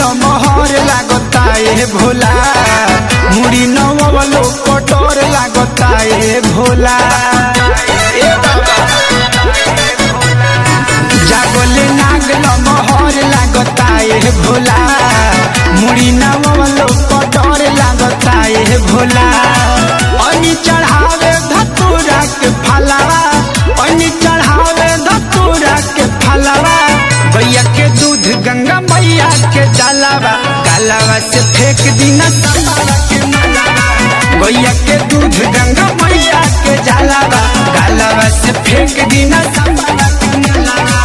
लमहर लागता ए भोला मुड़ी नवलो कटोर लागता ए भोला ए बाबा जागले नाग लमहर लागता ए भोला मुड़ी नवलो कटोर लागता ए भोला अनि चढ़ावे धतूरा के फलावा अनि चढ़ावे धतूरा के फलावा भैया के दूध गंगा मैया के जलावा गलावा से फेंक दीना तमावा के मलावा भैया के दूध गंगा मैया के जलावा गलावा से फेंक दीना तमावा के मलावा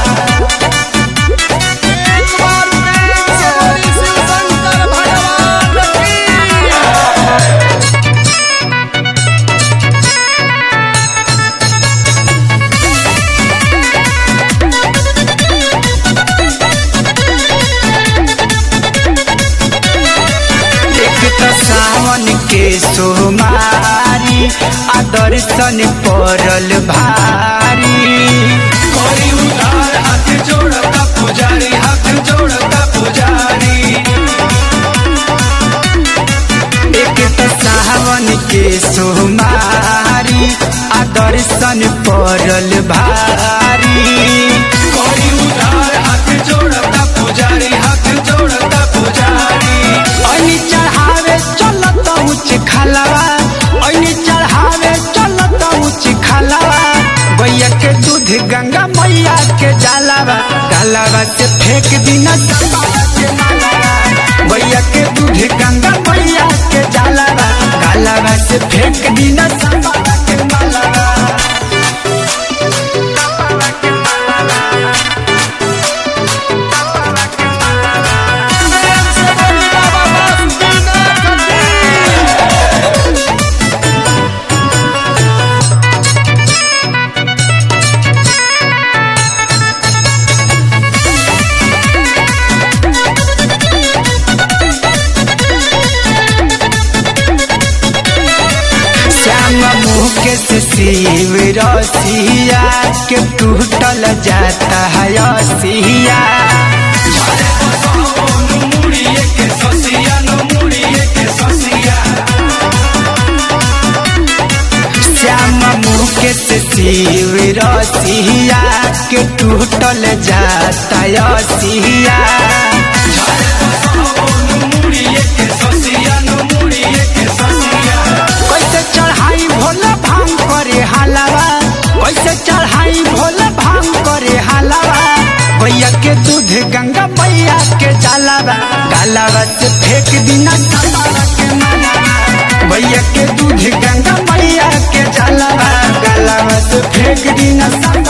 एक बार प्रेम से बोली शिव शंकर भगवान की एक त सावन के सोमारी आ दर्शन पड़ल भारी करी उधार हाथ जोड़ता पुजारी हाथ जोड़ता पुजारी एक त सावन के सोमारी आ दर्शन पड़ल भारी करी उधार हाथ जोड़ता पुजारी हाथ जोड़ता पुजारी ऐनी चढ़ावे चलत ऊंच खलावा ऐनी चढ़ावे चलत ऊंच खलावा गैया के दूध गंगा मैया के जलावा गलावा से फेंक दीना सपावा के मलावा गैया के दूध गंगा मैया के जलावा गलावा से फेंक दीना सपावा के मलावा प्रेम से बोली बाबा बासुकीनाथ की श्याम मुख से शिव रसिया के टूटल जाता है रसिया श्याम मुख से शिव रसिया के टूटल जाता है रसिया कैसे चढ़ाई भोला भांग करे हलावा कैसे चढ़ाई भोला भांग करे हलावा भैया के दूध गंगा मैया के जलावा गलावा से फेंक दीना सपावा के मलावा भैया के दूध गंगा मैया के जलावा गलावा से फेंक दीना सपावा